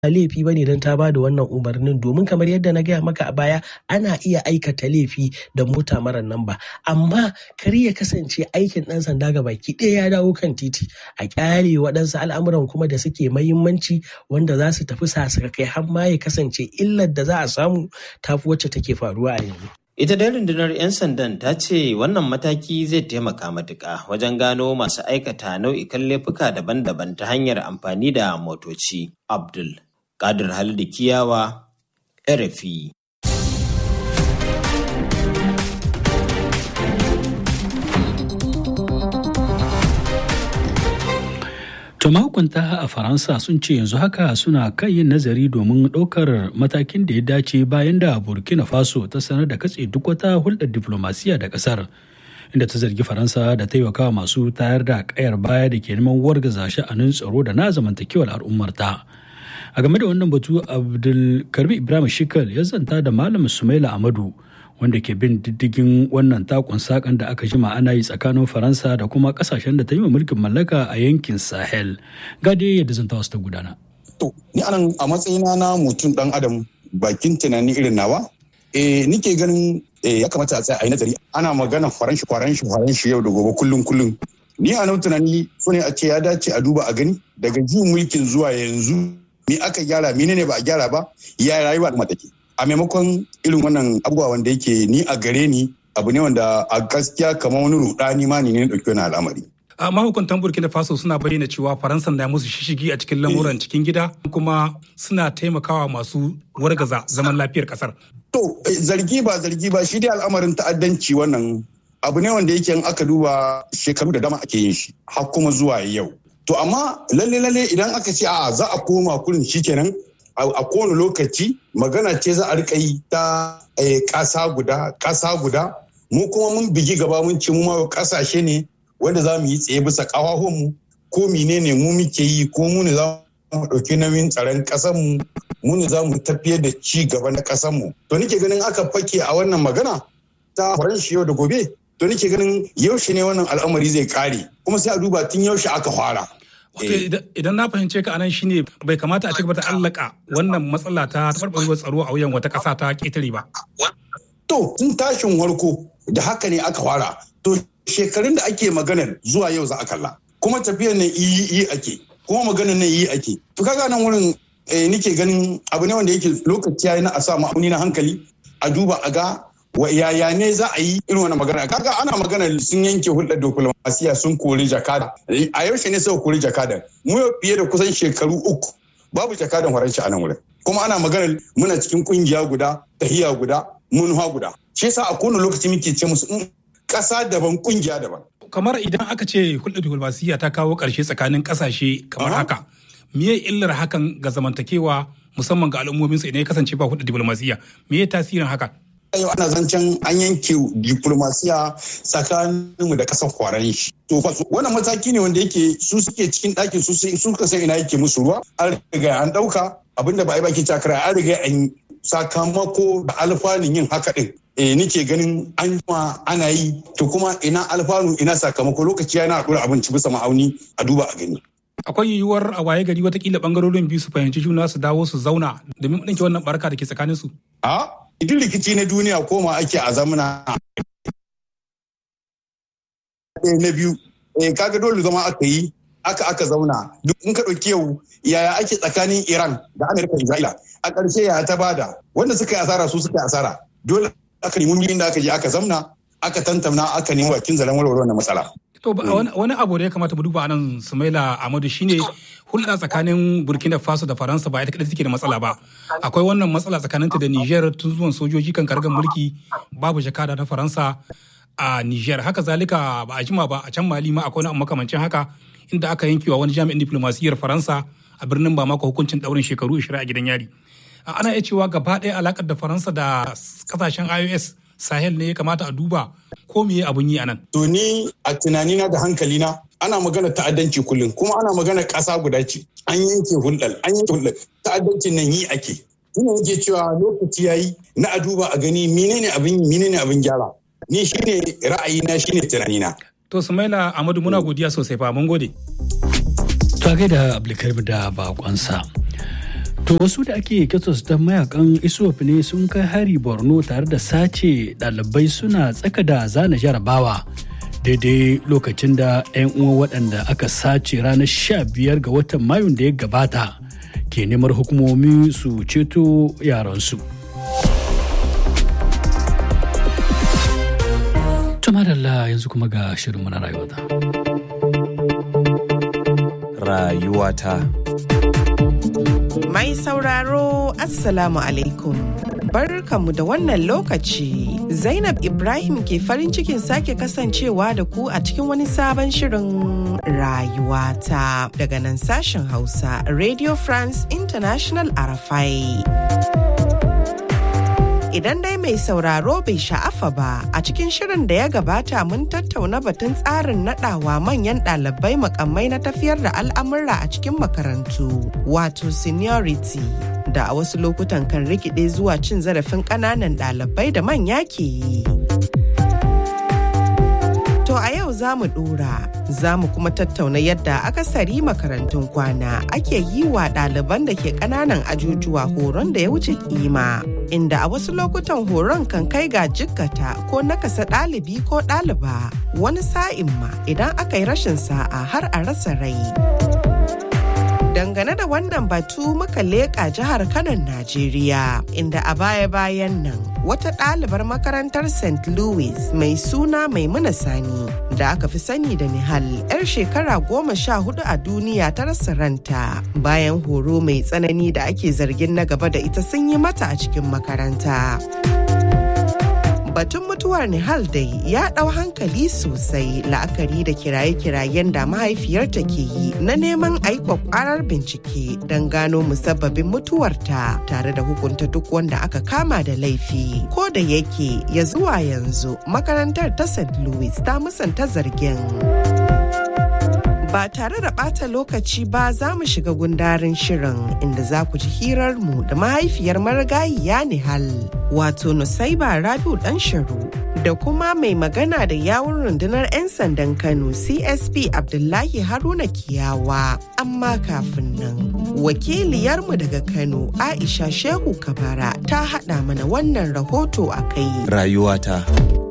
laifi ba ne don ta ba da wannan umarnin domin kamar yadda na gaya maka a baya ana iya aikata laifi da mota mara namba amma kar ya kasance aikin ɗan sanda ga baki ɗaya ya dawo kan titi a kyale waɗansu al'amuran kuma da suke mahimmanci wanda za su tafi kai har ma ya kasance illar da za a samu tafi wacce take faruwa a yanzu. Ita dai rundunar 'yan sandan ta ce wannan mataki zai taimaka matuƙa wajen gano masu aikata nau'ikan laifuka daban-daban ta hanyar amfani da motoci. Abdul Kadir Halidu Kiyawa, RFI. To mahukunta a Faransa sun ce yanzu haka suna kan yin nazari domin ɗaukar matakin da ya dace bayan da Burkina Faso ta sanar da katse duk wata hulɗar diflomasiya da ƙasar. Inda ta zargi Faransa da taimakawa masu tayar da ƙayar baya da ke neman wargaza sha'anin tsaro da na zamantakewar al'ummarta. A game da wannan batu Abdulkarbi Ibrahim Shikal ya zanta da Malam Sumaila Amadu wanda ke bin diddigin wannan takon sakan da aka jima ana yi tsakanin faransa da kuma kasashen da ta yi mulkin mallaka a yankin sahel gade yadda zanta wasu ta gudana to ni anan a matsayina na mutum dan adam bakin tunani irin nawa eh nike ganin ya kamata a tsaya a yi nazari ana magana faranshi faranshi faranshi yau da gobe kullum kullum ni a nan tunani so ne a ce ya dace a duba a gani daga jin mulkin zuwa yanzu me aka gyara menene ba a gyara ba ya rayuwa da take a maimakon irin wannan abubuwa wanda yake ni a gare ni abu ne wanda a gaskiya kamar wani rudani ma ne ne dauki wani al'amari. a mahukuntan burkina faso suna bayyana cewa faransa na musu shishigi a cikin lamuran cikin gida kuma suna taimakawa masu wargaza zaman lafiyar kasar. to zargi ba zargi ba shi dai al'amarin ta'addanci wannan abu ne wanda yake in aka duba shekaru da dama ake yin shi har kuma zuwa yau to amma lalle lalle idan aka ce a za a koma kurin shikenan a kowane lokaci magana ce za a rika yi ta ƙasa guda ƙasa guda mu kuma mun bigi gaba mun ce mu ma ƙasashe ne wanda za mu yi tsaye bisa mu ko menene mu muke yi ko mu ne za mu ɗauki nauyin tsaron ƙasar mu mu ne za mu tafiyar da ci gaba na ƙasar mu to nake ganin aka fake a wannan magana ta faranshi yau da gobe to nake ganin yaushe ne wannan al'amari zai kare kuma sai a duba tun yaushe aka fara Wato idan na fahimce ka anan shine bai kamata a cigaba da allaka wannan matsala ta taɓarɓarewar tsaro a wuyan wata ƙasa ta ƙetare ba. To tun tashin warko da haka ne aka fara. To shekarun da ake maganar zuwa yau za a kalla. Kuma tafiyar nan yi ake. Kuma maganar nan yi ake. To kaga nan wurin nike ganin abu ne wanda yake lokaci yayi na a sa ma'auni na hankali a duba a ga wa yaya ne za a yi irin wani magana kaga ana magana sun yanke hulɗar diplomasiya sun kori jakada a yaushe ne suka kori jakada mu yau fiye da kusan shekaru uku babu jakadan faransa a nan wurin kuma ana magana muna cikin kungiya guda tahiya guda munha guda shi yasa a kowane lokaci muke ce musu ƙasa daban kungiya daban kamar idan aka ce hulɗar diplomasiya ta kawo ƙarshe tsakanin ƙasashe kamar haka me illar hakan ga zamantakewa musamman ga al'ummomin su idan ya kasance ba hulɗar diplomasiya me tasirin haka yau ana zancen an yanke diplomasiya tsakaninmu da kasar kwaran shi. To wannan mataki ne wanda yake su suke cikin ɗakin su suka san ina yake musu ruwa an riga an ɗauka abinda ba a yi baki takara an riga an sakamako da alfanun yin haka ɗin. E nike ganin an ma ana yi to kuma ina alfanu ina sakamako lokaci yana ɗora abinci bisa ma'auni a duba a gani. akwai yiwuwar a waye gari watakila bangarorin biyu su fahimci juna su dawo su zauna domin ɗinke wannan barka da ke tsakanin su. A duk rikici na duniya koma ake a zamana na biyu kaga dole zama aka yi aka aka zauna duk in ka ɗauki yau yaya ake tsakanin iran da amerika isra'ila a ƙarshe ya ta bada wanda suka yi asara su suka yi asara dole aka nemi inda aka je aka zamna aka tantamna aka nemi bakin zaren warware wannan matsala To wani abu da ya kamata mu duba anan Sumaila Ahmadu shine hulɗa tsakanin Burkina Faso da Faransa ba ita kadai take da matsala ba. Akwai wannan matsala tsakaninta da Niger tun zuwan sojoji kan kargan mulki babu jakada na Faransa a Niger. Haka zalika ba a jima ba a can Mali ma akwai wani makamancin haka inda aka yankewa wani jami'in diplomasiyyar Faransa a birnin Bamako hukuncin daurin shekaru 20 a gidan yari. Ana iya cewa gaba ɗaya alakar da Faransa da kasashen IOS sahel ne ya kamata a duba ko me abun yi anan. To ni a tunanina da hankalina ana magana ta'addanci kullum kuma ana magana ƙasa guda ce an yanke hulɗar an yanke hulɗar ta'addancin nan yi ake. Ina yake cewa lokaci yayi na a duba a gani menene abin menene abin gyara. Ni shine ra'ayina shine tunanina. To Sumaila Amadu muna godiya sosai fa mun gode. To gaida Abdulkarim da bakonsa. To wasu da ake kyatos ta mayakan ISOP ne sun kai hari Borno tare da sace ɗalibai suna tsaka da zana jarabawa. Daidai lokacin da 'yan uwa waɗanda aka sace ranar 15 ga watan Mayun da ya gabata ke neman hukumomi su ceto yaransu. Tumadalla yanzu kuma ga shirinmu na rayuwata. Rayuwata. Mai sauraro Assalamu alaikum. Barkanmu da wannan lokaci. Zainab Ibrahim ke farin cikin sake kasancewa da ku a cikin wani sabon shirin rayuwata daga nan sashen Hausa Radio France International Arafai. Idan dai mai sauraro bai sha'afa ba a cikin shirin da ya gabata mun tattauna batun tsarin nadawa manyan ɗalibai makamai na tafiyar da al'amura a cikin makarantu wato seniority da a wasu lokutan kan rikide zuwa cin zarafin ƙananan ɗalibai da manya ke yi. To a yau za mu ɗora, za mu kuma tattauna yadda akasari makarantun kwana ake yi wa ɗaliban da ke ƙananan ajujuwa horon da ya wuce kima. Inda a wasu lokutan horon kan kai ga jikkata ko nakasa ɗalibi ko ɗaliba wani sa'in ma idan aka yi rashin sa'a har a rasa rai. Dangane da wannan batu muka leƙa jihar Kano Najeriya inda a baya-bayan nan wata ɗalibar makarantar St. Louis mai suna Maimuna Sani da aka fi sani da Nihal 'yar shekara goma sha hudu a duniya ta rasa ranta bayan horo mai tsanani da ake zargin na gaba da ita sun yi mata a cikin makaranta. batun mutuwar Nihal dai ya ɗau hankali sosai la'akari da kiraye-kirayen da mahaifiyarta ke yi na neman aiko kwarar bincike don gano musabbabin mutuwarta tare da hukunta duk wanda aka kama da laifi. Ko da yake ya zuwa yanzu makarantar ta St. Louis ta musanta zargin. ba tare da ɓata lokaci ba za mu shiga gundarin shirin inda za ku ji hirarmu da mahaifiyar marigayiya Nihal wato Nusaiba Rabiu ɗan Sharu da kuma mai magana da yawun rundunar 'yan sandan Kano CSP Abdullahi Haruna Kiyawa. Amma kafin nan, wakiliyarmu daga Kano Aisha Shehu Kabara ta haɗa mana wannan rahoto a kai. Rayuwata.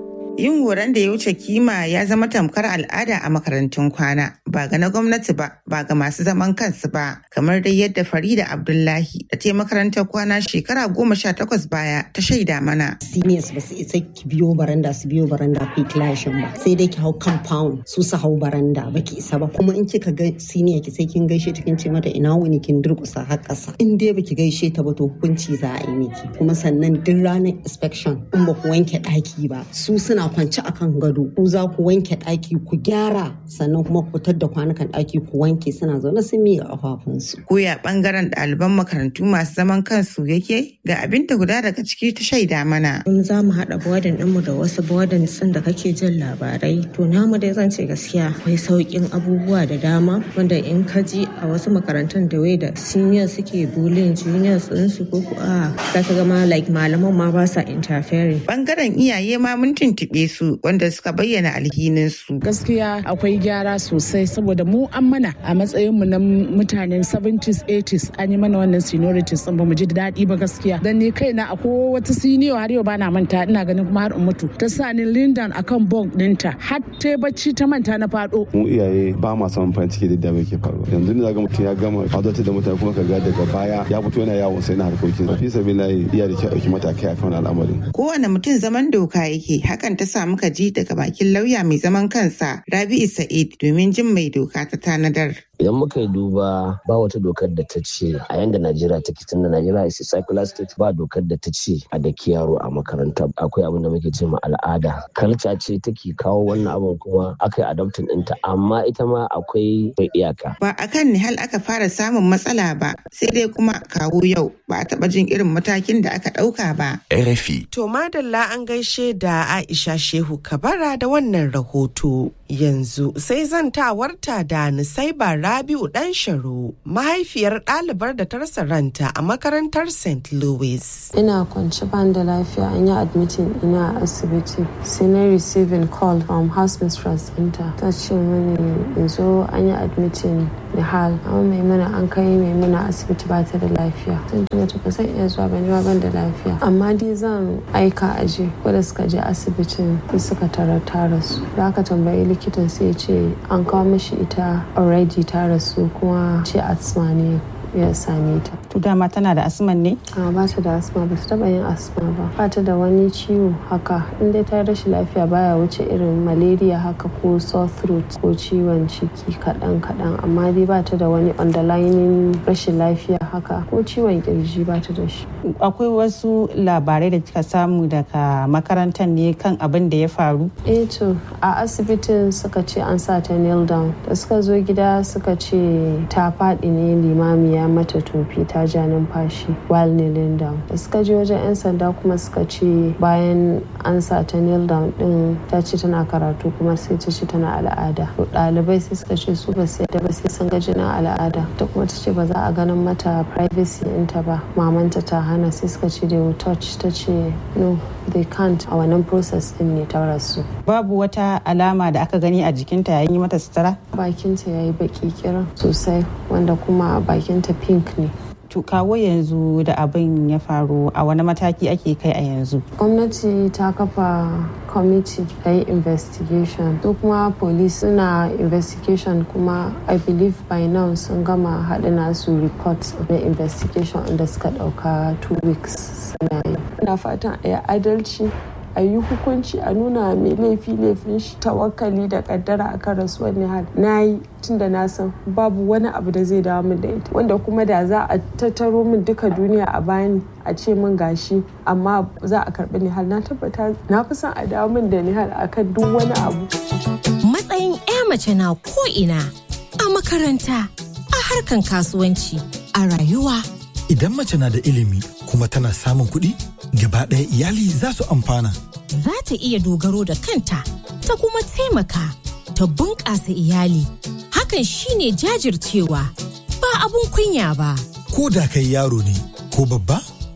yin horon da ya wuce kima ya zama tamkar al'ada a makarantun kwana ba ga na gwamnati ba ba ga masu zaman kansu ba kamar dai yadda farida abdullahi da ta makarantar kwana shekara goma sha takwas baya ta shaida mana seniors ba su isa ki biyo baranda su biyo baranda ku clashin ba sai dai ki hau compound su su hau baranda ba ki isa ba kuma in kika ga senior ki sai kin gaishe ta kin ce mata ina wuni kin durkusa har ƙasa in dai baki gaishe ta ba to hukunci za a yi miki kuma sannan duk ranar inspection in ba ku wanke ɗaki ba su suna kwance akan gado ku za ku wanke ɗaki ku gyara sannan kuma ku fitar da kwanukan ɗaki ku wanke suna zaune sun miƙa ƙafafunsu. Koya ɓangaren ɗaliban makarantu masu zaman kansu yake ga abin da guda daga ciki ta shaida mana. In za mu haɗa bodin ɗinmu da wasu bodin sun da kake jin labarai to namu dai zan ce gaskiya akwai sauƙin abubuwa da dama wanda in ka ji a wasu makarantun da wai da senior suke bullying juniors ɗinsu ko ku a za ka gama like malaman ma ba sa interfering. Ɓangaren iyaye ma mun tuntuɓe su wanda suka bayyana alhininsu. Gaskiya akwai gyara sosai saboda mu an mana a matsayin mu na mutanen 70s 80s an yi mana wannan seniorities din ba mu ji daɗi ba gaskiya. Dan ni kaina akwai wata senior har yau bana manta ina ganin kuma har in mutu. Ta sa ni Lindan akan bunk ɗinta har ta bacci ta manta na faɗo. Mu iyaye ba ma samun farin ciki da da ke faruwa. Yanzu ne zaga mutum ya gama fadatar da mutane kuma ka ga daga baya ya fito yana yawon sai na harkokin. Fi sabilahi iya da kyau ɗauki matakai akan al'amarin. Kowane mutum zaman doka yake hakan ta sa muka ji daga bakin lauya mai zaman kansa Rabi'u Sa'id domin jin mai doka ta tanadar. Idan muka yi duba ba wata dokar da ta ce a yanda Najeriya take tunda Najeriya is a secular state ba dokar da ta ce a da yaro a makaranta akwai abin da muke ce ma al'ada. Kalca ce take kawo wannan abin kuma aka yi adoptin ɗinta amma ita ma akwai iyaka. Ba a kan Nihal aka fara samun matsala ba sai dai kuma kawo yau ba a taɓa jin irin matakin da aka ɗauka ba. RFI. To madalla an gaishe da Aisha Shehu Kabara da wannan rahoto. Yanzu sai zantawarta da Nusaiba Rabiu Dan Sharo, mahaifiyar ɗalibar da ta rasa ranta a makarantar St. Louis. Ina kwance ban da lafiya an yi admitin ina a asibiti. Sai na receiving call from house mistress ɗinta. Ta ce mani in zo an yi admitin Nihal amma Maimuna an kai Maimuna asibiti ba ta da lafiya zan ce mata ba zan iya zuwa ba ni ban da lafiya amma dai zan aika aje wanda suka je asibitin sai suka tara ta rasu da aka tambayi likitan sai ya ce an kawo mishi ita already ta rasu kuma ce asma ne ya same ta. To dama tana da asman ne? A ba ta da asma ba ta taba yin asma ba. Ba ta da wani ciwo haka in dai ta rashin lafiya baya wuce irin malaria haka ko sore throat ko ciwon ciki kaɗan kaɗan amma dai ba ta da wani underlying rashin lafiya haka ko ciwon kirji ba ta da shi. Akwai wasu labarai da kika samu daga makarantar ne kan abin da ya faru? Eh to a asibitin suka ce an sa ta nail down da suka zo gida suka ce ta faɗi ne limamiya ya mata tofi ta ja numfashi while kneeling down da suka je wajen 'yan sanda kuma suka ce bayan an sa ta kneel down din ta ce tana karatu kuma sai ta ce tana al'ada to ɗalibai sai suka ce su ba su yadda ba sai sun ga jinin al'ada ta kuma ta ce ba za a ganin mata privacy ɗinta ba mamanta ta hana sai suka ce they will touch ta ce no they can't a wannan process din ne ta rasu babu wata alama da aka gani a jikinta yayin yi mata sutura bakinta ya yi baki kiran sosai wanda kuma bakinta pink ne to kawo yanzu da abin ya faru a wani mataki ake kai a yanzu gwamnati ta kafa kwamiti ta yi investigation su kuma police suna investigation kuma i believe by now sun gama haɗa nasu report na investigation da suka ɗauka two weeks suna yi ina fatan a yi adalci a yi hukunci a nuna mai laifi laifin shi tawakkali da kaddara akan rasuwar Nihal na yi tun da na san babu wani abu da zai dawo min da ita wanda kuma da za a tattaro min duka duniya a bani a ce min gashi amma za a karbi Nihal na tabbata na fi son a dawo min da Nihal akan duk wani abu matsayin 'ya mace na ko ina a makaranta a harkan kasuwanci a rayuwa idan mace na da ilimi kuma tana samun kuɗi gaba ɗaya iyali za su amfana. Za ta iya dogaro da kanta ta kuma taimaka ta bunƙasa iyali. Hakan shine jajircewa ba abun kunya ba. Ko da kai yaro ne ko babba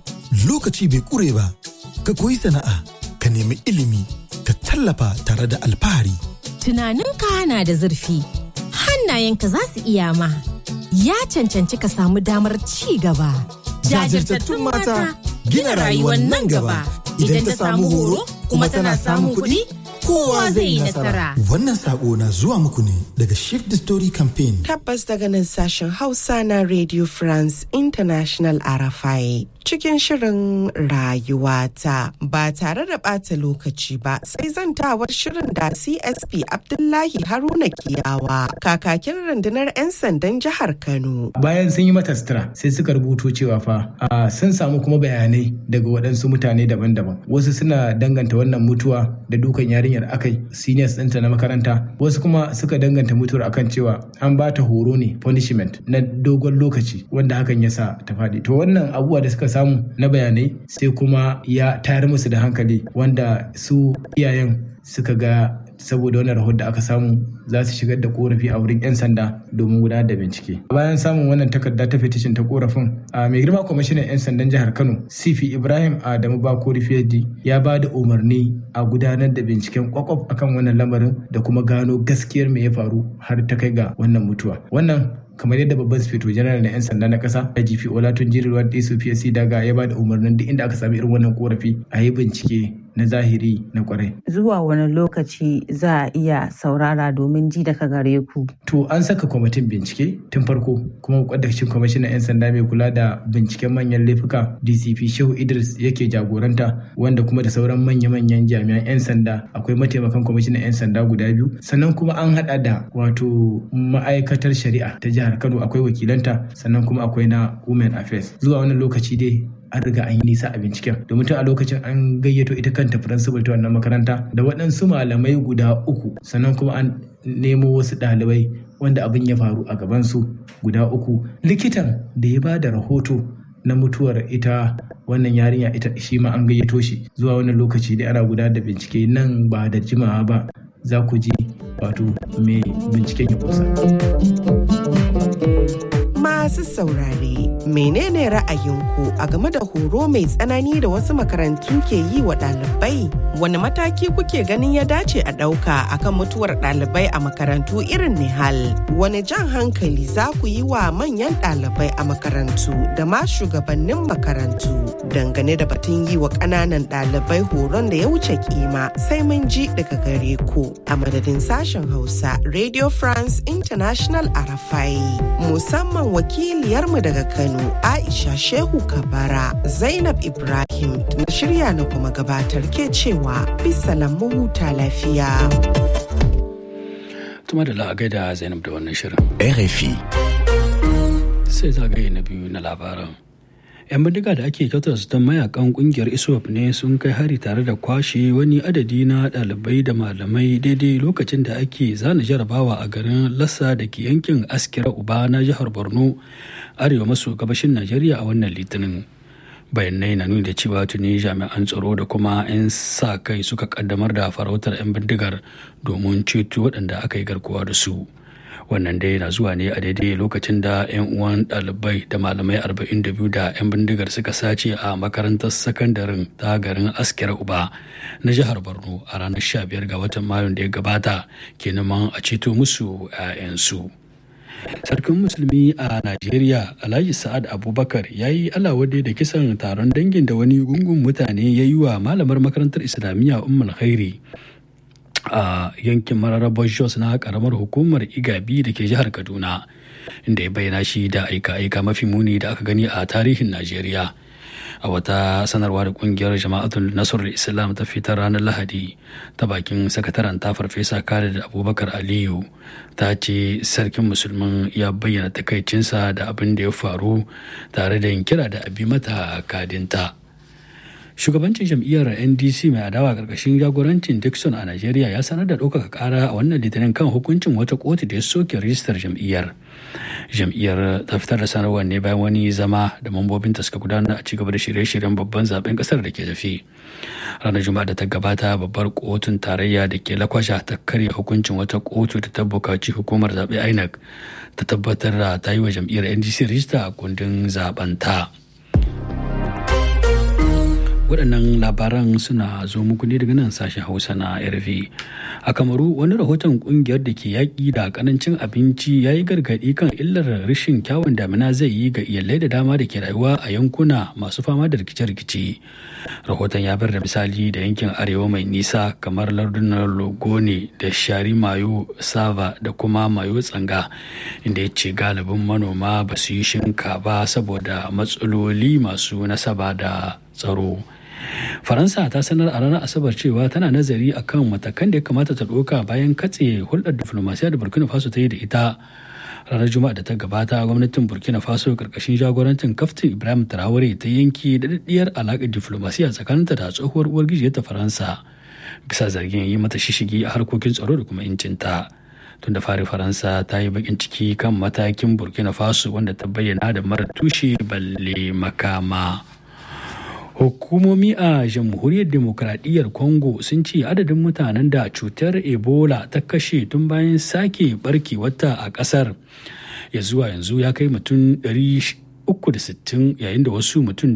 lokaci bai ƙure ba ka koyi sana'a ka nemi ilimi ka tallafa tare da alfahari. Tunaninka na da zurfi hannayenka za su iya ma ya cancanci ka samu damar ci gaba. Jajirtattun mata gina rayuwar nan gaba idan ta samu horo kuma tana samun kuɗi kowa zai yi nasara. Wannan sako na zuwa muku ne daga Shift the Story Campaign. Tabbas daga nan sashen Hausa na Radio France International RFI. Cikin shirin rayuwata ba tare da ɓata lokaci ba sai zantawar shirin da CSP Abdullahi Haruna Kiyawa kakakin rundunar 'yan sandan jihar Kano. Bayan sun yi mata sutura sai suka rubuto cewa fa sun samu kuma bayanai daga waɗansu mutane daban-daban. Wasu suna danganta wannan mutuwa da dukan yarinyar akai seniors ɗinta na makaranta wasu kuma suka danganta mutuwar akan cewa an ba ta horo ne punishment na dogon lokaci wanda hakan ya sa ta faɗi. To wannan abubuwa da suka samu na bayanai sai kuma ya tayar musu da hankali wanda su iyayen suka ga saboda wannan rahoton da aka samu za su shigar da korafi a wurin 'yan sanda domin gudanar da bincike bayan samun wannan takarda ta fetishin ta korafin a mai girma kwamishinan 'yan sandan jihar kano sifi ibrahim adamu bakori fiyadi ya ba da umarni a gudanar da binciken kwakwaf akan wannan lamarin da kuma gano gaskiyar me ya faru har ta kai ga wannan mutuwa wannan kamar yadda babban sufeto janar na 'yan sanda na kasa IGP Olatun Jirirwa DSPSC daga ya ba da umarnin duk inda aka sami irin wannan korafi a yi bincike na zahiri na kwarai. Zuwa wani lokaci za a iya saurara domin ji daga gare ku. To an saka kwamitin bincike tun farko kuma kwadakcin kwamishinan 'yan sanda mai kula da binciken manyan laifuka DCP Shehu Idris yake jagoranta wanda kuma da sauran manya-manyan jami'an 'yan sanda akwai mataimakan kwamishinan 'yan sanda guda biyu sannan kuma an hada da wato ma'aikatar shari'a ta jihar Kano akwai wakilanta sannan kuma akwai na Women Affairs. Zuwa wannan lokaci dai an riga an yi nisa a binciken domin tun a lokacin an gayyato ita kanta principal ta wannan makaranta da waɗansu malamai guda uku sannan kuma an nemo wasu ɗalibai wanda abin ya faru a gabansu guda uku likitan da ya ba da rahoto na mutuwar ita wannan yarinya ita shi ma an gayyato shi zuwa wannan lokaci dai ana gudanar da bincike nan ba da jimawa ba za ku ji wato mai binciken ya kusa. Masu saurare, menene ra'ayinku a game da horo mai tsanani da wasu makarantu ke yi wa ɗalibai? Wani mataki kuke ganin ya dace a ɗauka akan mutuwar ɗalibai a makarantu irin Nihal? Wani jan hankali za ku yi wa manyan ɗalibai a makarantu da ma shugabannin makarantu dangane da batun yi wa ƙananan ɗalibai horon da ya wuce kima sai mun ji daga gare ku a madadin sashen Hausa Radio France International Arafai musamman wakiliyarmu daga Kano Aisha Shehu Kabara Zainab Ibrahim na shirya na kuma gabatar ke cewa bisalan mu huta lafiya. Tuma da la'agai da Zainab da wannan shirin. RFI. Sai zagaye na biyu na labaran. 'yan bindiga da ake kyautar su mayakan kungiyar iswap ne sun kai hari tare da kwashe wani adadi na ɗalibai da malamai daidai lokacin da ake zana jarabawa a garin lassa da ke yankin askira uba na jihar borno arewa maso gabashin najeriya a wannan litinin bayanai na nuni da cewa tuni jami'an tsaro da kuma 'yan sa kai suka kaddamar da farautar 'yan bindigar domin ceto waɗanda aka yi garkuwa da su wannan dai na zuwa ne a daidai lokacin da 'yan uwan ɗalibai da malamai 42 da 'yan bindigar suka sace a makarantar sakandaren ta garin askira uba na jihar borno a ranar 15 ga watan mayun da ya gabata ke neman a ceto musu 'ya'yansu sarkin musulmi a najeriya alhaji sa'ad abubakar ya yi alawade da kisan taron dangin da wani gungun mutane ya yi wa malamar makarantar islamiyya ummul khairi a yankin mararrabar jos na karamar hukumar igabi da ke jihar kaduna inda ya bayyana shi da aika-aika mafi muni da aka gani a tarihin najeriya a wata sanarwa da kungiyar jama'atul nasarar islam ta fitar ranar lahadi ta bakin sakataren ta farfesa khalid abubakar aliyu ta ce sarkin musulmin ya bayyana takaicinsa da abin da ya faru tare da yin kira da abi mata kadinta shugabancin jam'iyyar ndc mai adawa karkashin jagorancin dixon a najeriya ya sanar da ɗaukaka ƙara a wannan litinin kan hukuncin wata kotu da ya soke rijistar jam'iyyar jam'iyyar ta fitar da sanarwar ne bayan wani zama da mambobinta suka gudanar a cigaba da shirye-shiryen babban zaben kasar da ke tafi ranar juma'a da ta gabata babbar kotun tarayya da ke lakwasha ta karya hukuncin wata kotu da ta bukaci hukumar zaɓe inec ta tabbatar da ta yi wa jam'iyyar ndc rijista a kundin zaben ta. waɗannan labaran suna zo muku ne daga nan sashen hausa na rv a kamaru wani rahoton ƙungiyar da ke yaƙi da ƙarancin abinci ya yi gargaɗi kan illar rashin kyawun damina zai yi ga iyalai da dama da ke rayuwa a yankuna masu fama da rikice-rikice rahoton ya bar da misali da yankin arewa mai nisa kamar lardunan logone da shari mayo sava da kuma mayo tsanga inda ya ce galibin manoma ba su yi shinka ba saboda matsaloli masu nasaba da tsaro faransa ta sanar a ranar asabar cewa tana nazari akan matakan da ya kamata ta ɗauka bayan katse hulɗar diflomasiya da burkina faso ta yi da ita ranar juma'a da ta gabata gwamnatin burkina faso karkashin jagorancin kaftin ibrahim traore ta yanke daɗaɗɗiyar alaƙar diflomasiya tsakaninta da tsohuwar uwar ta faransa bisa zargin yi mata shishigi a harkokin tsaro da kuma incinta tun da fari faransa ta yi bakin ciki kan matakin burkina faso wanda ta bayyana da mara tushe balle makama hukumomi a jamhuriyar demokradiyyar congo sun ce adadin mutanen da cutar ebola ta kashe tun bayan sake barke wata a kasar ya zuwa yanzu ya kai mutum 360 yayin da wasu mutum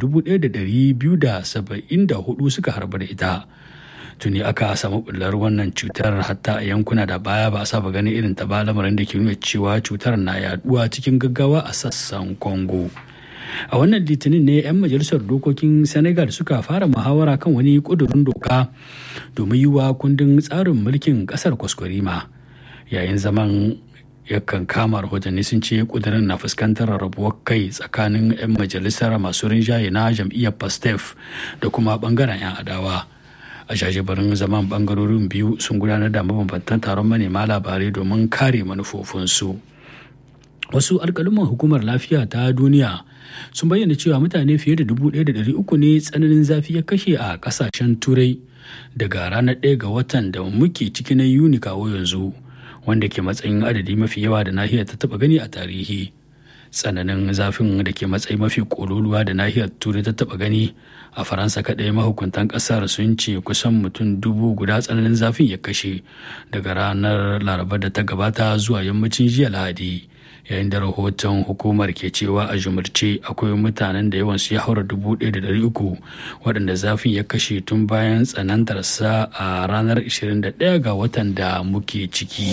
1274 suka harba da ita tuni aka samu bullar wannan cutar hatta a yankuna da baya ba a saba ganin irin ta ba lamarin da ke nuna cewa cutar na yaduwa cikin gaggawa a sassan congo a wannan litinin ne 'yan majalisar dokokin senegal suka fara muhawara kan wani kudurin doka domin yi wa kundin tsarin mulkin kasar kwaskwarima yayin zaman yakan kama rahotanni sun ce kudirin na fuskantar rabuwar kai tsakanin 'yan majalisar masu rinjaye na jam'iyyar pastef da kuma bangaren 'yan adawa a jajibarin zaman bangarorin biyu sun gudanar da mabambantan taron manema labarai domin kare manufofinsu wasu alkaluman hukumar lafiya ta duniya sun bayyana cewa mutane fiye da dubu ɗaya da ɗari uku ne tsananin zafi ya kashe a ƙasashen turai daga ranar ɗaya ga watan da muke ciki na yuni kawo yanzu wanda ke matsayin adadi mafi yawa da nahiyar ta taɓa gani a tarihi tsananin zafin da ke matsayi mafi kololuwa da nahiyar turai ta taɓa gani a faransa kaɗai mahukuntan ƙasar sun ce kusan mutum dubu guda tsananin zafin ya kashe daga ranar laraba da ta gabata zuwa yammacin jiya lahadi yayin da rahoton hukumar ke cewa a jumurce akwai mutanen da yawansu ya haura dubu ɗaya da ɗari uku waɗanda zafin ya kashe tun bayan tsanantarsa a ranar 21 ga watan da muke ciki.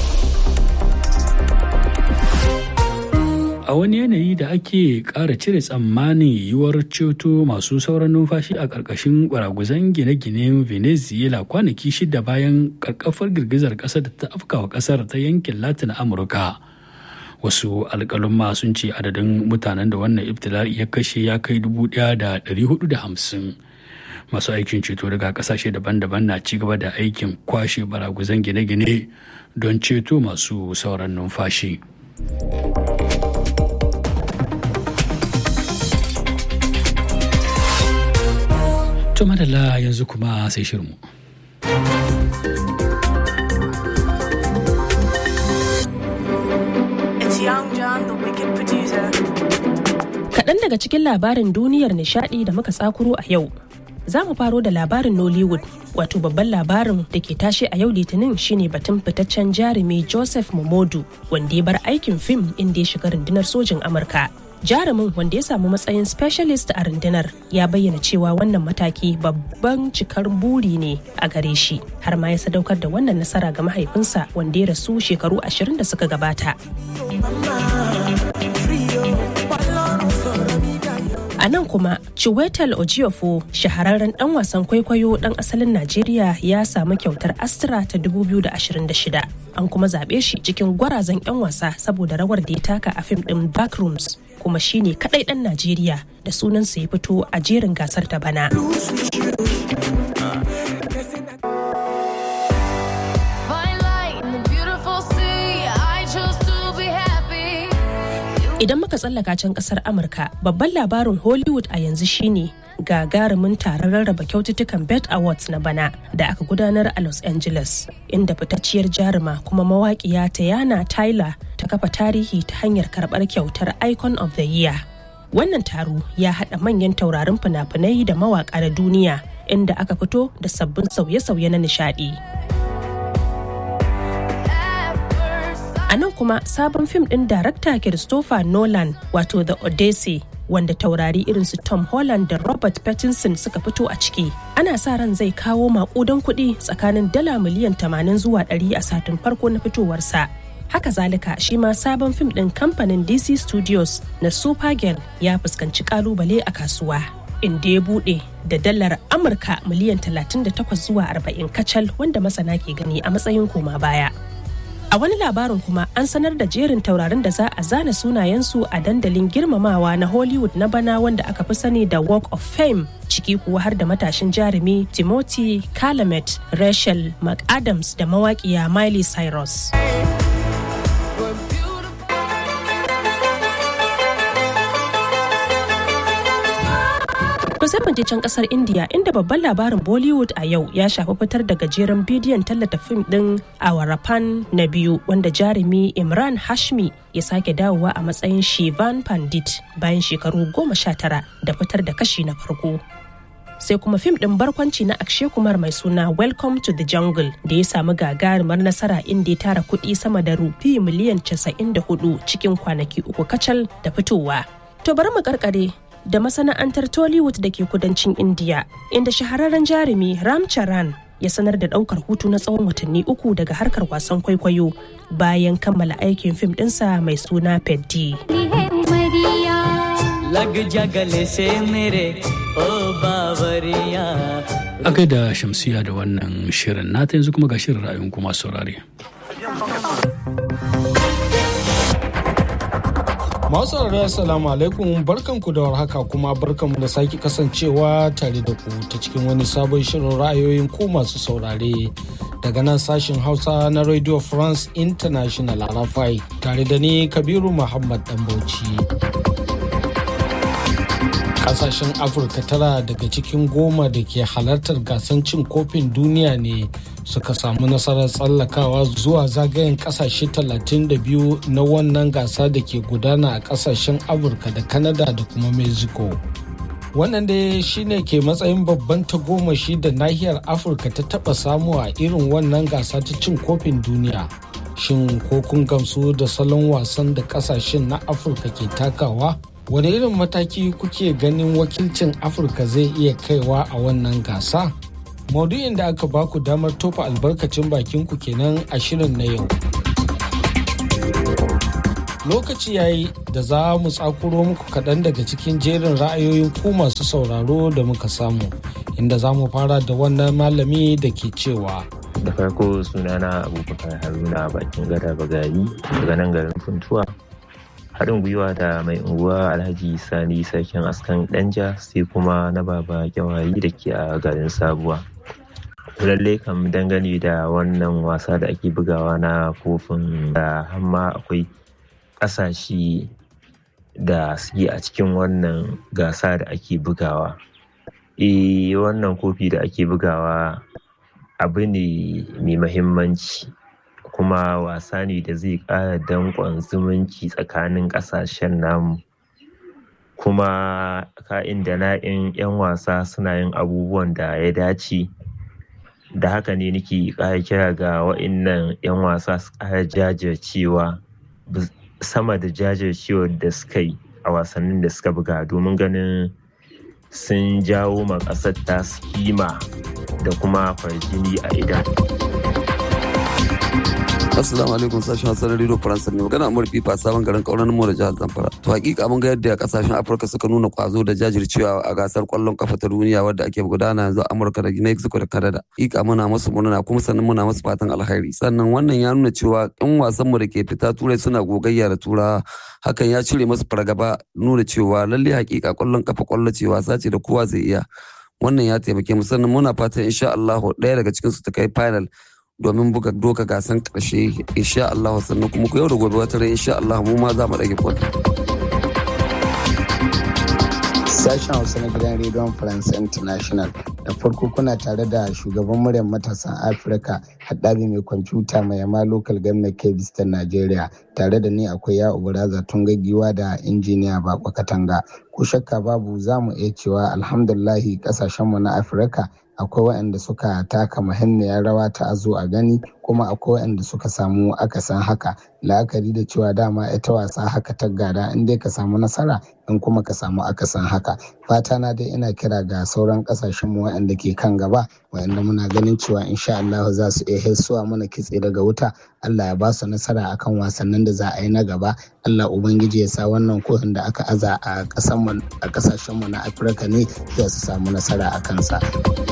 a wani yanayi da ake ƙara cire tsammanin yiwuwar ceto masu sauran numfashi a ƙarƙashin baraguzan gine-ginen venezuela kwanaki shida bayan ƙarƙafar girgizar ƙasar da ta afkawa ƙasar ta yankin latin amurka wasu alƙalumma sun ce adadin mutanen da wannan ibtila'i ya kashe ya kai dubu ɗaya da ɗari hudu da hamsin masu aikin ceto daga ƙasashe daban-daban na ci gaba da aikin kwashe baraguzan gine-gine don ceto masu sauran numfashi. To madalla yanzu kuma sai shirmu. Kaɗan daga cikin labarin duniyar nishaɗi da muka tsakuro a yau. Za mu faro da labarin Nollywood, wato babban labarin da ke tashe a yau litinin shine batun fitaccen jarumi Joseph Momodu, wanda ya bar aikin fim inda ya shiga rundunar sojin Amurka. jarumin wanda ya samu matsayin specialist a rundunar ya bayyana cewa wannan mataki babban cikar buri ne a gare shi har ma ya sadaukar da wannan nasara ga mahaifinsa wanda ya rasu shekaru ashirin da suka gabata a nan kuma chiwetel ojiofo shahararren dan wasan kwaikwayo dan asalin najeriya ya samu kyautar astra ta 2026 an kuma zaɓe shi cikin gwarazan 'yan wasa saboda rawar da ya taka a fim ɗin backrooms kuma shine kadai dan Najeriya da sunansa ya fito a jerin gasar ta bana. Idan muka tsallaka can kasar Amurka, babban labarin Hollywood a yanzu shine gagarumin taron rarraba kyaututtukan Bet Awards na bana da aka gudanar a Los Angeles, inda fitacciyar jaruma kuma mawaƙiya Tayana Tyler ta kafa tarihi ta hanyar karɓar kyautar Icon of the Year. Wannan taro ya haɗa manyan taurarin fina-finai da mawaƙa na duniya inda aka fito da sabbin sauye-sauye na nishaɗi. A nan kuma sabon fim ɗin darakta Christopher Nolan wato The Odyssey wanda taurari irin su Tom Holland da Robert Pattinson suka fito a ciki. Ana sa ran zai kawo makudan kuɗi tsakanin dala miliyan 80 zuwa 100 a satin farko na fitowarsa. Haka zalika shi ma sabon fim ɗin kamfanin DC Studios na Supergirl ya fuskanci kalubale a kasuwa. Inda ya buɗe da dalar Amurka miliyan 38 zuwa 40 kacal wanda masana ke gani a matsayin koma baya. A wani labarin kuma an sanar da jerin taurarin da za a zana sunayensu a dandalin girmamawa na Hollywood na bana wanda aka fi sani da Walk of Fame ciki kuwa har da matashin jarumi Timothy Chalamet, Rachel McAdams da mawaƙiya Miley Cyrus. To sai mu je can kasar India inda babban labarin Bollywood a yau ya shafi fitar da gajeren bidiyon tallata fim din Awarapan na biyu wanda jarumi Imran Hashmi ya sake dawowa a matsayin Shivan Pandit bayan shekaru goma sha tara da fitar da kashi na farko. Sai kuma fim din barkwanci na Akshay Kumar mai suna Welcome to the Jungle da ya samu gagarumar nasara inda ya tara kuɗi sama da rufi miliyan 94 cikin kwanaki uku kacal da fitowa. To bari mu karkare da masana'antar Tollywood da ke kudancin India, inda shahararren jarumi Ram Charan ya sanar da daukar hutu na tsawon watanni uku daga harkar wasan kwaikwayo bayan kammala aikin fim ɗinsa mai suna Peddi. A gaida shamsiya da wannan shirin nata yanzu kuma ga shirin ra'ayin kuma saurare. Masu saurari assalamu alaikum barkanku da warhaka kuma barkanmu da sake kasancewa tare da ku ta cikin wani sabon shirin ra'ayoyin ku masu saurare daga nan sashen Hausa na Radio France International Arafai tare da ni Kabiru Muhammad Dan Bauchi. Kasashen Afirka tara daga cikin goma da ke halartar gasan cin kofin duniya ne suka samu nasarar tsallakawa zuwa zagayen kasashe 32 na wannan gasa da ke gudana a kasashen Afirka da Canada da kuma Mexico. Wannan dai shine ke matsayin babban tagomashi da nahiyar Afirka ta taba samu a irin wannan gasa ta cin kofin duniya. shin ko kun gamsu da salon wasan da kasashen na afirka ke takawa wani irin mataki kuke ganin wakilcin afirka zai iya kaiwa a wannan gasa maudu'in da aka baku damar tofa albarkacin bakinku kenan a shirin na yau lokaci yayi da za mu tsakuro muku kaɗan daga cikin jerin ra'ayoyin ku masu sauraro da muka samu inda za mu fara da wannan malami da ke cewa da farko sunana abubakar haruna bakin gada bagari daga nan garin funtuwa haɗin gwiwa da mai unguwa alhaji sani sarkin askan danja sai kuma na baba kyawayi da ke a garin sabuwa lallai kam dangane da wannan wasa da ake bugawa na kofin da hamma akwai ƙasashe da suke a cikin wannan gasa da ake bugawa e wannan kofi da ake bugawa abu ne mai mahimmanci kuma wasa ne da zai ƙara danƙon zumunci tsakanin ƙasashen namu kuma ka'in da na'in 'yan wasa suna yin abubuwan da ya dace da haka ne nake ƙara kira ga wa'innan 'yan wasa su ƙara jajircewa sama da jajircewar da suka yi a wasannin da suka buga domin ganin sun jawo ma ƙasar ta kima da kuma farjini a idan. Assalamu alaikum sashen Hausa na Radio Faransa ne magana Amur Fifa sabon garin kauran mu da jihar Zamfara. To hakika mun ga yadda kasashen Afirka suka nuna kwazo da jajircewa a gasar kwallon kafa ta duniya wadda ake gudana yanzu Amurka da Mexico da Canada. Hakika muna musu murna kuma sannan muna musu fatan alkhairi. Sannan wannan ya nuna cewa in wasan mu da ke fita turai suna gogayya da turawa hakan ya cire musu fargaba nuna cewa lalle hakika kwallon kafa kwallo ce wasa ce da kowa zai iya. Wannan ya taimake mu sannan muna fatan insha Allah ɗaya daga cikin su ta kai final domin buga doka gasan karshe insha Allah sannan kuma ku yau da gobe wata rai insha Allah mu ma za mu rage kwata. Sashen Hausa na gidan rediyon France International da farko kuna tare da shugaban muryar matasan Afirka haɗabi mai kwamfuta mai yama local government kebis ta Najeriya tare da ni akwai ya ubaraza tun gaggiwa da injiniya bako katanga ko shakka babu za mu iya cewa alhamdulahi kasashenmu na Afirka akwai waɗanda suka taka muhimmiyar rawa ta azo a gani kuma akwai waɗanda suka samu akasin haka la'akari da cewa dama ita wasa haka ta gada in dai ka samu nasara in kuma ka samu akasin haka fata na dai ina kira ga sauran kasashen mu waɗanda ke kan gaba waɗanda muna ganin cewa insha Allah za su iya hissuwa mana kitse daga wuta Allah ya ba su nasara akan wasannin da za a yi na gaba Allah ubangiji ya sa wannan kohin da aka aza a kasashen mu na Afirka ne za su samu nasara a kansa.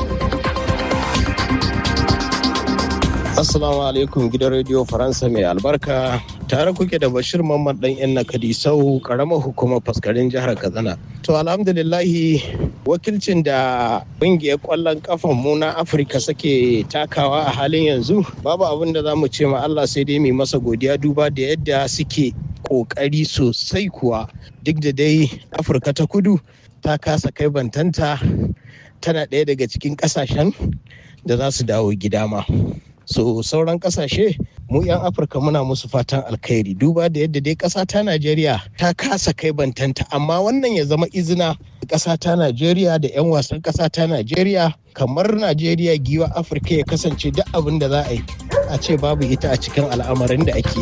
Assalamu alaikum gidan rediyo Faransa mai albarka tare kuke da Bashir Mamman dan yan nakadi sau karamar hukumar faskarin jihar Katsina. To alhamdulillahi wakilcin da ƙungiyar ƙwallon kafan mu na Afirka suke takawa a halin yanzu babu abin da za mu ce ma Allah sai dai mai masa godiya duba da yadda suke ƙoƙari sosai kuwa duk da dai Afirka ta kudu ta kasa kai bantanta tana ɗaya daga cikin ƙasashen da za su dawo gida ma. so sauran kasashe mu 'yan afirka muna musu fatan alkhairi duba da yadda dai ƙasa ta najeriya ta kasa kai bantanta amma wannan ya zama izina ƙasa ta najeriya da 'yan wasan ƙasa ta najeriya kamar najeriya giwa afirka ya kasance duk abin da za a yi a ce babu ita a cikin al'amarin da ake yi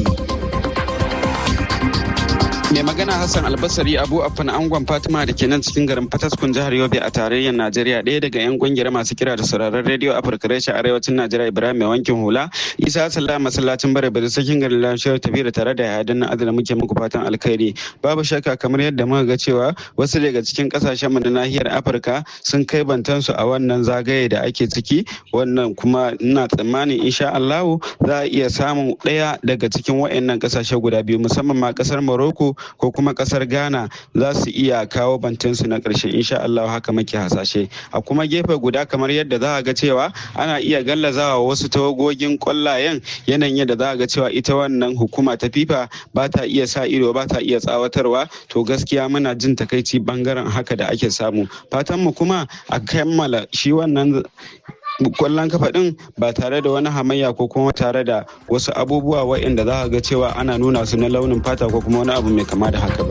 mai magana hassan albasari abu afan angon fatima da ke nan cikin garin fataskun jihar yobe a tarayyar najeriya ɗaya daga yan kungiyar masu kira da sauraron rediyo afirka reshe arewacin najeriya ibrahim mai wankin hula isa sallah masallacin bare bare sakin garin lafiyar tafi da tare da yadin na adana muke muku fatan alkhairi babu shakka kamar yadda muka ga cewa wasu daga cikin kasashen mu na nahiyar afirka sun kai bantansu a wannan zagaye da ake ciki wannan kuma ina tsammanin insha allahu za a iya samun ɗaya daga cikin waɗannan kasashe guda biyu musamman ma kasar morocco ko kuma kasar ghana za su iya kawo bantinsu na ƙarshe insha Allah haka muke hasashe a kuma gefe guda kamar yadda za a ga cewa ana iya gallazawa wasu tawagogin kwallayen yanayin yadda za a ga cewa ita wannan hukuma ta fifa ba ta iya sa ido ba ta iya tsawatarwa to gaskiya muna jin takaici bangaren haka da ake samu fatan mu kuma a kammala shi wannan kwallon kafa din ba tare da wani hamayya ko kuma tare da wasu abubuwa waɗanda za ga cewa ana nuna su na launin fata ko kuma wani abu mai kama da haka ba.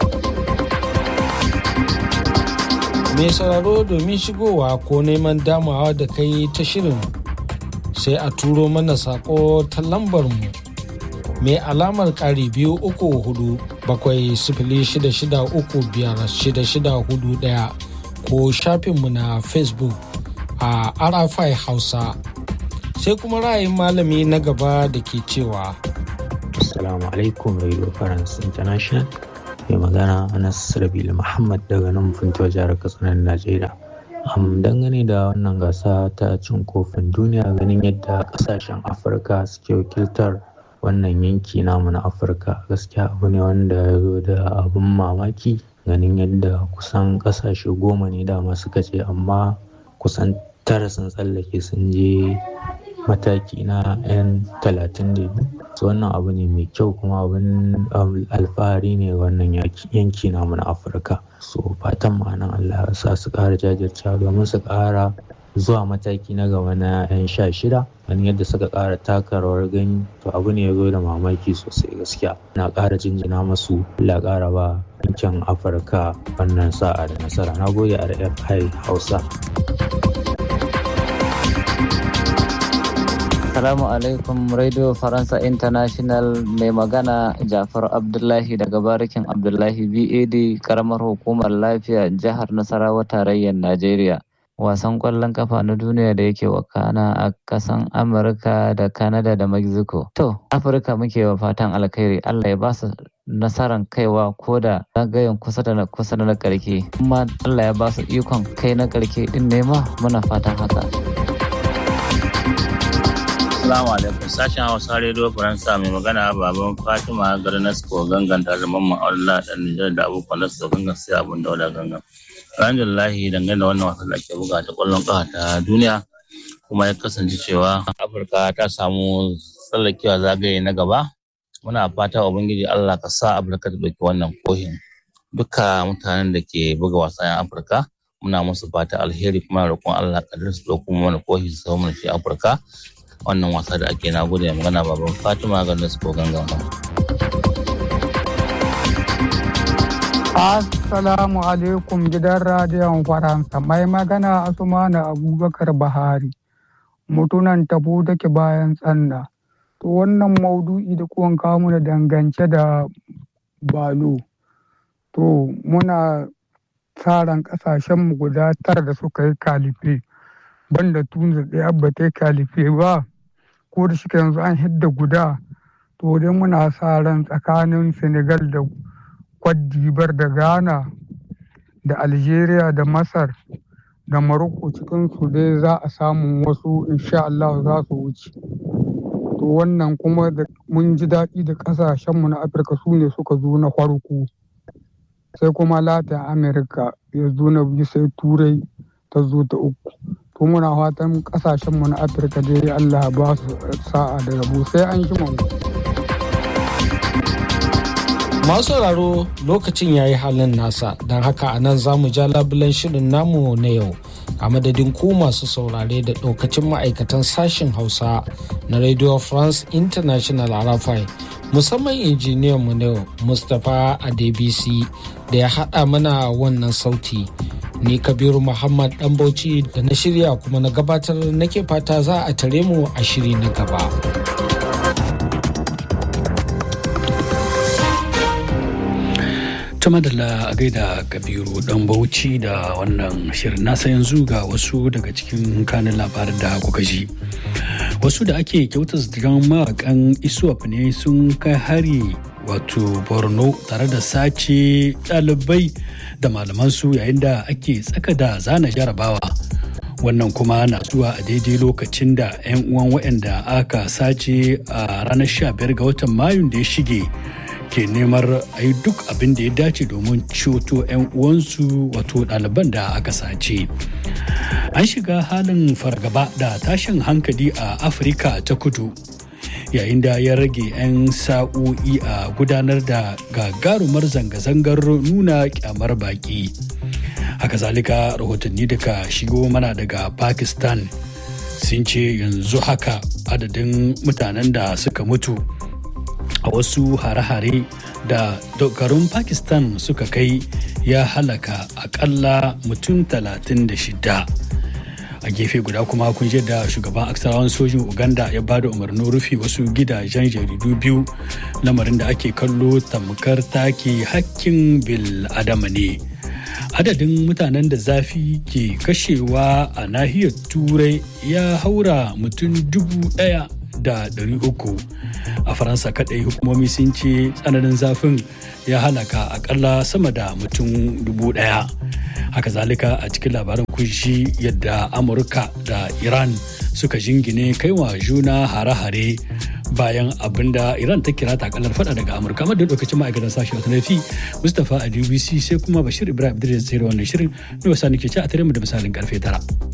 Mai sauraro domin shigowa ko neman damawa da kai ta shirin sai a turo mana sako ta lambar mu mai alamar ƙari biyu uku hudu bakwai sifili shida shida uku biyar shida shida hudu ɗaya ko shafinmu na facebook a arafai hausa sai kuma ra'ayin malami na gaba da ke cewa Assalamu alaikum Radio France International mai magana Anas Rabil Muhammad daga nan funtuwa jihar Katsina Najeriya. Am dangane da wannan gasa ta cin kofin duniya ganin yadda kasashen Afirka suke wakiltar wannan yanki namu na Afirka gaskiya abu ne wanda ya zo da abin mamaki ganin yadda kusan kasashe goma ne dama suka ce amma kusan tara sun tsallake sun je mataki na 'yan talatin da biyu wannan abu ne mai kyau kuma abin alfahari ne wannan yanki namu na afirka so fatan ma'anan allah sa su ƙara jajircewa domin su ƙara zuwa mataki na gaba na 'yan sha shida wani yadda suka ƙara taka rawar gani to abu ne ya zo da mamaki sosai gaskiya na ƙara jinjina masu allah ƙara ba yankin afirka wannan sa'a da nasara na gode rfi hausa Assalamu alaikum Radio Faransa International mai magana Jafar Abdullahi daga barikin Abdullahi BAD karamar hukumar lafiya jihar Nasarawa tarayyar Najeriya. Wasan kwallon kafa na duniya da yake wakana a kasan Amurka da Canada da Mexico. To, Afirka muke wa fatan alkhairi Allah ya ba su nasaran kaiwa ko da zagayen kusa da na kusa da na karke. Kuma Allah ya ba su ikon kai na karke din nema muna fatan haka. Assalamu alaikum sashen Hausa Radio Faransa mai magana baban Fatima garin Nasko gangan tare da mamman Allah dan Nijar da abokan Nasko gangan sai abun da wada gangan. Alhamdulillahi dangane da wannan wasan da ake buga ta kwallon kafa ta duniya kuma ya kasance cewa Afirka ta samu tsallakewa zagaye na gaba. Muna fata Ubangiji Allah ka sa Afirka ta ɗauki wannan kohin. Duka mutanen da ke buga wasan Afirka muna musu fata alheri kuma roƙon Allah ka su ɗauko mana kohi su samu shi Afirka. wannan wasa da ake na gode magana baban fatima ganin su gangan Assalamu alaikum gidan radiyon Faransa mai magana Asumana Abubakar Bahari mutunan tabo take bayan tsanna. To wannan maudu'i da kuwan kamu da dangance da balo. To muna tsaran kasashenmu guda tara da suka yi kalife. banda tunza ɗaya ba ta kalife ba ko da shi yanzu an hidda guda to dai muna sa ran tsakanin senegal da kwadibar da ghana da algeria da masar da morocco cikin su dai za a samu wasu insha Allah za su wuce to wannan kuma da mun ji daɗi da ƙasashenmu na afirka su ne suka zo na farko sai kuma latin america ya zo na biyu sai turai ta zo ta uku to muna fatan kasashenmu na afirka dai allah ba su sa'a da rabo sai an ji mu masu sauraro lokacin ya yi halin nasa don haka a nan za mu ja labulen shirin namu na yau a madadin ku masu saurare da ɗaukacin ma'aikatan sashen hausa na radio france international arafai musamman injiniyan mu na yau mustapha adebisi da ya haɗa mana wannan sauti ni kabiru muhammad dan bauchi da na shirya kuma na gabatar nake fata za a tare mu a shiri na gaba ta madalla a gaida kabiru dan bauchi da wannan shirin nasa yanzu ga wasu daga cikin kanin labarin da kuka ji wasu da ake kyautar zikiran mawakan isuwaf ne sun kai hari wato borno tare da sace ɗalibai da malamansu yayin da ake tsaka da zana jarabawa wannan kuma na zuwa a daidai lokacin da 'yan uwan waɗanda aka sace a ranar 15 ga watan mayun da ya shige ke neman a yi duk abin da ya dace domin ceto 'yan uwansu wato ɗaliban da aka sace an shiga halin fargaba da tashin hankali a afirka ta kudu yayin da ya rage 'yan sa'o'i a gudanar da gagarumar zanga-zangar nuna kyamar baki haka zalika rahotanni daga shigo mana daga pakistan sun ce yanzu haka adadin mutanen da suka mutu a wasu hare-hare da dokarun pakistan suka kai ya halaka akalla mutum 36 a a gefe guda kuma kun da shugaban aksarawan sojin uganda ya ba da umarnin rufe wasu gidajen jaridu biyu lamarin da ake kallo tamkar take hakkin bil adama ne adadin mutanen da zafi ke kashewa a nahiyar turai ya haura mutum dubu daya da ɗari uku a faransa kadai hukumomi sun ce tsananin zafin ya halaka akalla sama da mutum dubu daya haka zalika a cikin labarin kunshi yadda amurka da iran suka jingine kaiwa juna hare-hare bayan abin da iran ta kira takalar fada daga amurka amma da lokacin ma'aikatan sashen wata nafi mustapha a dbc sai kuma bashir ibrahim idris sai wannan shirin da wasa nake ci a tare mu da misalin karfe tara.